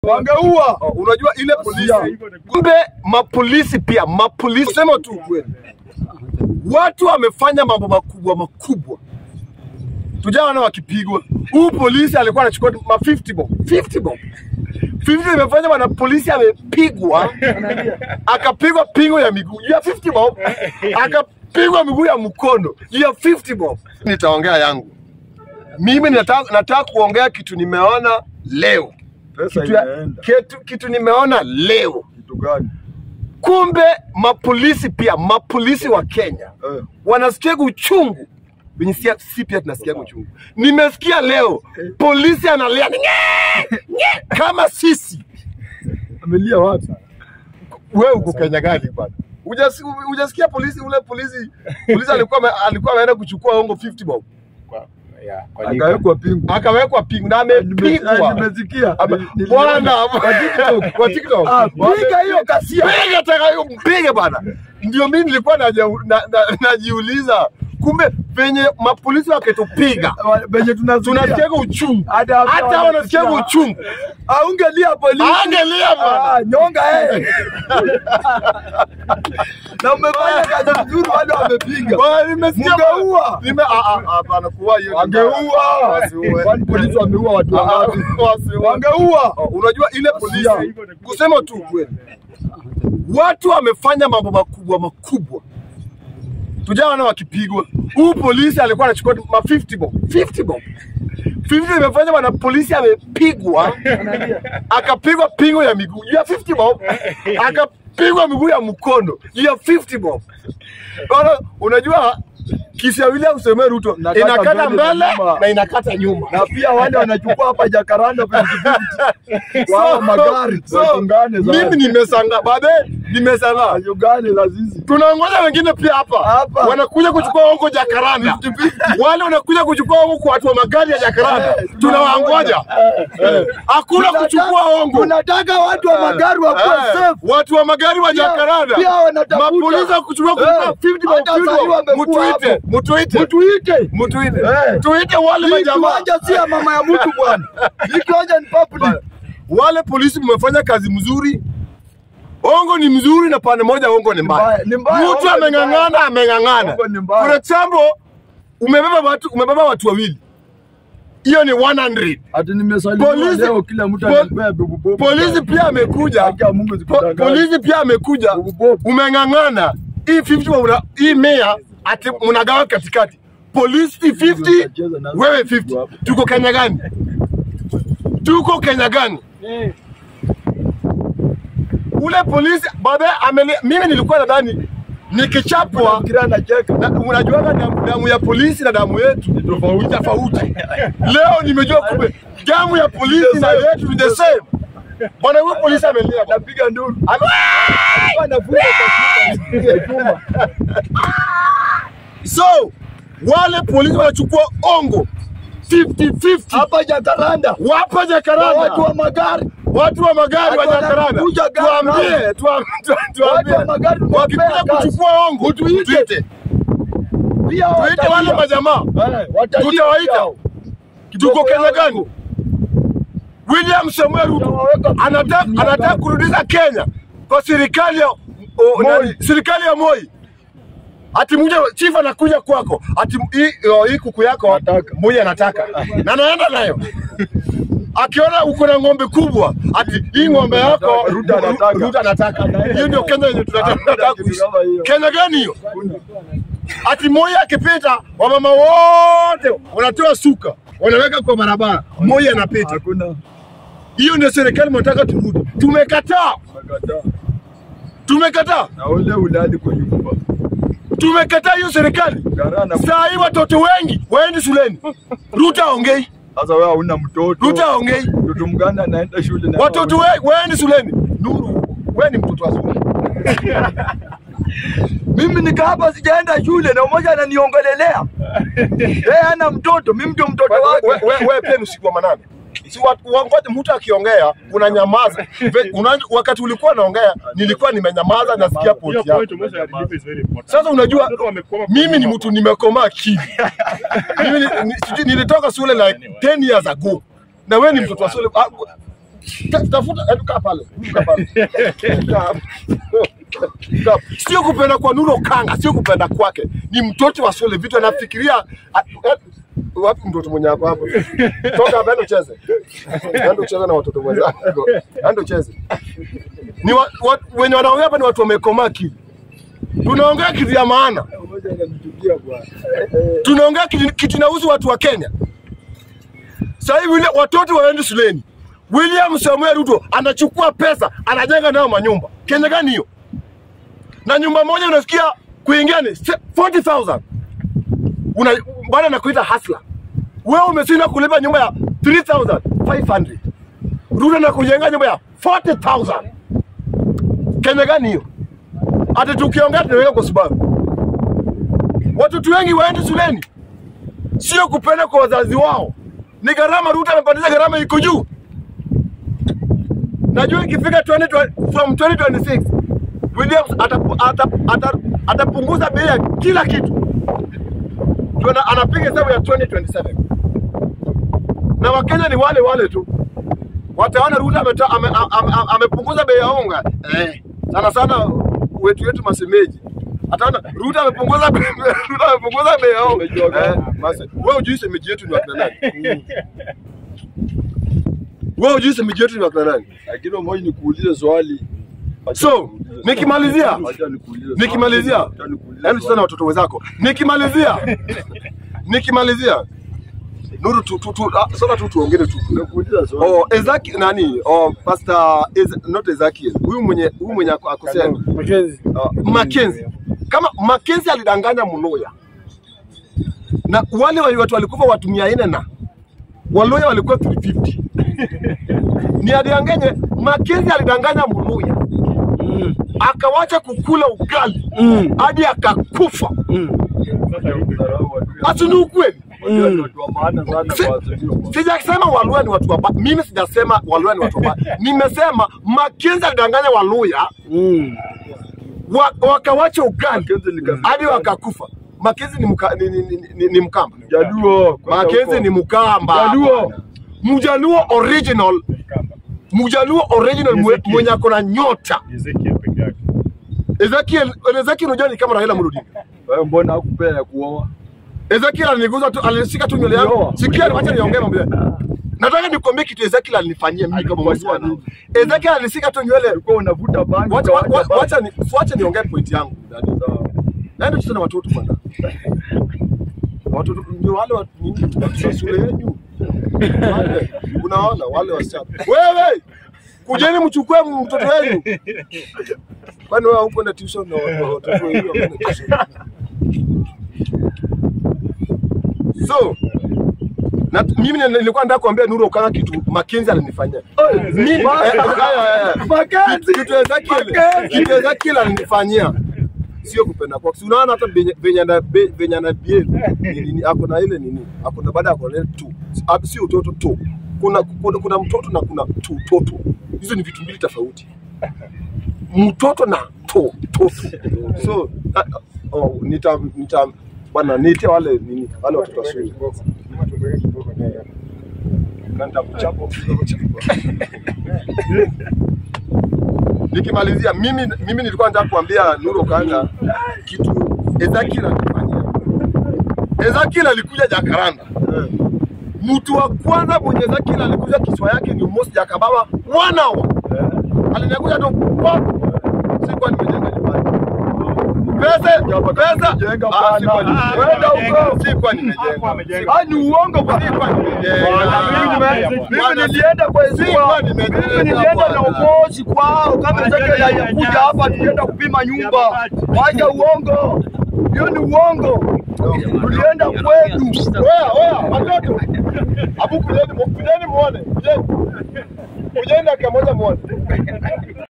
Wangeua. Oh, unajua ile polisi, kumbe mapolisi pia, mapolisi sema tu ukweli, watu wamefanya mambo makubwa makubwa, tujaona wakipigwa. Huu polisi alikuwa anachukua ma 50 bob, 50 bob 50 imefanya bwana polisi amepigwa, akapigwa pingo ya miguu ya 50 bob, akapigwa miguu ya mkono ya 50 bob. Nitaongea yangu mimi, nataka nataka kuongea kitu nimeona leo Pesa kitu, ya, imeenda. kitu, kitu nimeona leo. Kitu gani? Kumbe mapolisi pia, mapolisi wa Kenya Eh. wanasikia uchungu venye si, si pia tunasikia uchungu. Nimesikia leo polisi analia "Nye! Nye!" kama sisi. Amelia wapi? Wewe uko Kenya gani bwana? Hujasi- Hujasikia polisi ule polisi polisi alikuwa ame- alikuwa ameenda kuchukua hongo 50 bob Akawekwa pingu. akawekwa pingu na Nime- amepigwa. Nimesikia. Ame- Nili- niliona. Bwana Kwa TikTok. kwa TikTok. Ah, piga hiyo kasia. Piga tena hiyo mpige bana. Ndio mimi nilikuwa naja- na- na- najiuliza kumbe venye mapolisi wakitupiga Benye tunasikia. tunasikia uchungu, Hata- hata wanasikia uchungu. Aungelia polisi. Angelia bana. Ah, nyonga eh. Na umefanya kazi nzuri wale wamepiga. Bwana, nimesikia Mungeua. nime ah, ah, hapana kuua hiyo. ni Wangeua. mbaya. Wasiue. Kwani polisi wameua watu Ah, ah, wangapi? wasiue. Wangeua. Oh, Unajua ile polisi, Wasia. kusema tu ukweli, watu wamefanya mambo makubwa makubwa, tujaona wakipigwa. Huu polisi alikuwa anachukua ma 50 bob, 50 bob 50 imefanya bwana polisi amepigwa, akapigwa pingo ya miguu ya 50 bob, akapigwa miguu ya mkono ya 50 bob. Bwana, unajua kisi ya William Samoei Ruto Inakata inakata mbele na mbele nyuma. na inakata nyuma. Na pia wale wanachukua hapa Jacaranda 50 kwa magari so, watungane sasa. mimi nimesanga babe, nimesanga Ugani la zizi. tunangoja wengine pia hapa Hapa. wanakuja kuchukua hongo Jakaranda, wale wanakuja kuchukua hongo kwa watu wa magari ya Jakaranda, Eh, tunawangoja. Eh, Hakuna Tunataka- kuchukua hongo. Tunataka watu wa magari wakuwe Eh, safe. watu wa magari wa Pia- Jakaranda, pia wanatafuta. mapolisi wa kuchukua Eh, kuchukua 50 bob, hata 50 sahii bob. wamekuwa Mutuite, hapo. mutuite, Mtuite. mutuite, Eh. tuite wale Hii majamaa kiwanja si ya mama ya mtu bwana. Hii kiwanja ni public. wale polisi mmefanya kazi mzuri. Ongo ni mzuri na pande moja ongo ni mbaya. mbaya, ni mbaya, Mtu ongo ni ameng'ang'ana ameng'ang'ana. Ongo ni mbaya. For example, umebeba watu umebeba watu wawili. Hiyo ni 100. Ati nimesalimiwa Polisi- leo kila mtu pol- anapea bubu bobu. Polisi pia amekuja. Haki ya Mungu Po, zikudanganye. polisi pia amekuja. Bubu bobu. Umeng'ang'ana. Hii 50 una, hii mea ati mnagawa katikati. Polisi 50, wewe 50. Tuko Kenya gani? Tuko Kenya gani? ule polisi baadaye ameli, mimi nilikuwa nadhani nikichapwa Kila anacheka. na, unajuaga damu, damu ya polisi na damu yetu ni tofauti tofauti. Leo nimejua kumbe damu ya polisi na yetu ni the same. Bwana huyo polisi amelia bwana. Anapiga nduru. Ame- Anafunga kwa chuma. chuma. So wale polisi wanachukua ongo 50-50 Hapa Jacaranda. wapa Watu Jakaranda, wa magari. watu wa magari wa Watu Jakaranda, wanakuja gari tuambie, nao. tuam- tu- tuambie, Watu wa magari wakikuja tunapea kazi. kuchukua ongo Tuite. tuite, Pia tuite wale watalia. majamaa Eh, watalia tutawaita. pia. tuko Kenya yao gani? William Samuel Ruto Tunawaweka anataka chini ya anataka gari. kurudisha Kenya kwa serikali ya o, Moi. nani, serikali ya Moi. Ati mmoja chief anakuja kwako, ati hii o, hii kuku yako Nataka. Moi anataka na anaenda nayo akiona uko na ng'ombe kubwa, ati hii ng'ombe yako Ruto anataka. Ruto anataka. Hiyo ndio Kenya yenye tunataka Hakuna tunataka kitu kuishi. kama hiyo. Kenya gani hiyo? Ati Moi akipita, wamama wote wanatoa suka wanaweka kwa barabara, Moi anapita. Hakuna. Hiyo ndio serikali mnataka turudi. Tumekataa, Makataa. tumekataa, Na ule ulali kwa nyumba. tumekataa hiyo serikali. Garana. Saa hii watoto wengi waendi shuleni, Ruto aongei, Sasa wewe hauna mtoto. Ruto aongei, Mtoto mganda anaenda shule na watoto we, waendi shuleni. Nuru, wewe ni mtoto wa shule. Mimi nika hapa sijaenda shule na mmoja ananiongelelea. Yeye hana mtoto, mimi ndio mtoto wake. Wewe we, we, pia ni usiku wa manane. Si watu- wangoje mtu akiongea unanyamaza. Ve- Una, wakati ulikuwa naongea nilikuwa nimenyamaza nasikia poti yako. Sasa unajua mimi ni mtu nimekomaa akili. mimi ni, ni, sijui nilitoka shule like 10 years ago. Na wewe ni mtoto wa shule. Ah, Ta- Tafuta, hebu kaa pale, kaa pale. Kaa. Kaa. Sio kupenda kwa Nuru Okanga, sio kupenda kwake, ni mtoto wa shule, vitu anafikiria. a- eh, Wapi mtoto mwenye ako hapo? Toka hapa, enda ucheze, enda ucheze na watoto wenzako, enda ucheze. Ni wa, wa, wenye wanaongea hapa ni watu wamekomaa akili. Tunaongea kitu ya maana, Mmoja anamchukia bwana. tunaongea kitu kitu inahusu watu wa Kenya. Sasa hivi wale watoto waende shuleni. William Samuel Ruto anachukua pesa anajenga nayo manyumba. Kenya gani hiyo? Na nyumba moja unasikia kuingia ni se- 40,000. Una bwana anakuita hustler. Wewe umeshinda kulipa nyumba ya 3,500. Ruto anakujenga nyumba ya 40,000. Kenya gani hiyo? Hata tukiongea tunaweka kwa sababu watoto wengi waende shuleni, sio kupenda kwa wazazi wao, ni gharama. Ruto amepandisha gharama, iko juu. Najua ikifika 20, from 2026 Williams atapu- ata- ata- atapunguza bei ya kila kitu, Ndio ana- anapiga hesabu ya 2027 na Wakenya ni wale wale tu, wataona Ruto ameta- ame- ame- ame- amepunguza bei ya unga eh, sana sana wetu wetu masemeji ataona Ruto amepunguza bei- Ruto amepunguza bei ya unga eh, basi wewe hujui semeji yetu ni wakina nani? Wewe hujui semeji yetu ni wakina nani? Lakini mmoja nikuulize swali. Acha So, nikuulize nikimalizia, swali. Acha nikuulize swali. nikimalizia, Acha nikuulize yaani swali. sana watoto wenzako. Nikimalizia, nikimalizia, Nuru tu, tu, tu, ah, sasa tu tuongee tu. Nikuulize swali. Oh, Ezaki nani? Oh, Pastor Ez, not Ezekiel. Huyu mwenye huyu mwenye ako- akosea. Makenzi. Uh, Mackenzie. Kama Mackenzie alidanganya Mluya. Na wale wali- watu walikufa watu 400 na Waluya walikuwa 350. Ni adanganye Mackenzie alidanganya Mluya. Mm. Akawacha kukula ugali Mm. hadi akakufa. Mm. Ati ni ukweli? Unajua ni watu wa maana sana Si- kwa Azimio. Sijasema Waluya ni watu wabaya. Mimi sijasema Waluya ni watu wabaya. Nimesema Mackenzie alidanganya Waluya Mm. wa, wakawacha ugali Mackenzie ni kabila hadi gani? wakakufa. Mackenzie ni, mka, ni, ni, ni, ni, ni Mkamba. Jaluo. kwenda Mackenzie huko. ni Mkamba. Jaluo. Mjaluo original. Mjaluo original mwe- Ezekiel. mwenye ako na nyota. Ezekiel peke yake. Ezekiel, Ezekiel unajua ni kama Raila Amolo Odinga. Wewe mbona hakupea ya kuoa? Ezekiel aliniguza tu, alishika tu nywele yangu. Nyoa. Sikia, acha niongee mambo yake. Nataka nikwambie kitu Ezekiel alinifanyia mimi kama Alikufanyia mwana. nini? Ezekiel alishika tu nywele. Ulikuwa unavuta bangi. Wacha ukawacha wa- bangi. wacha ni wacha niongee point yangu. Naenda kucheza na watoto bwana. Watoto ndio wale wa nini wa shule yenu. Wale, Unaona wale wasichana. Wewe kujeni mchukue mtoto wenu. Kwani wewe huko na tuition na wa- watoto wenu wanaenda tuition? So na mimi ni- nilikuwa nataka kuambia Nuru Okanga kitu Mackenzie alinifanyia. Mimi eh, eh, eh, eh. Mackenzie! Kitu Ezekiel, kitu Ezekiel alinifanyia sio kupenda kwake. Si unaona hata venye- venye ana be- venye ana behave ni nini, ako na ile nini, ako na baada ya kuona tu, Ah, sio utoto tu. Kuna, kuna, kuna mtoto na kuna tu toto, hizo ni vitu mbili tofauti. Mtoto na to toto. So ah, ah, oh, nita nita bwana niite wale nini wale watoto wa shule na nitakuchapa kidogo chapa. Nikimalizia mimi mimi nilikuwa nataka kuambia Nuru Okanga kitu Ezekiel alifanyia. Ezekiel alikuja Jakaranda. Mtu wa kwanza mwenye Ezekiel alikuja kichwa yake ni Moses Jakababa one hour. Alinakuja tu pop. Sikuwa nimejenga nyumbani. Pesa pesa Jenga Ah, sikuwa bwana. nimejenga. Kwenda huko. Sikuwa Hakuwa nimejenga. amejenga. Ah, ni uongo bwana. Sikuwa nimejenga. Bwana, mimi nime- mimi nilienda kwa Sikuwa Ezua. nimejenga, Mimi nilienda na bwana. umozi kwao kama Ezekiel alikuja hapa tulienda kupima nyumba. Wacha uongo. Hiyo ni uongo. Tulienda kwetu. Oya, oya, watoto. Abu kujeni, mu- kujeni muone. Kujeni. Kujeni dakika moja muone.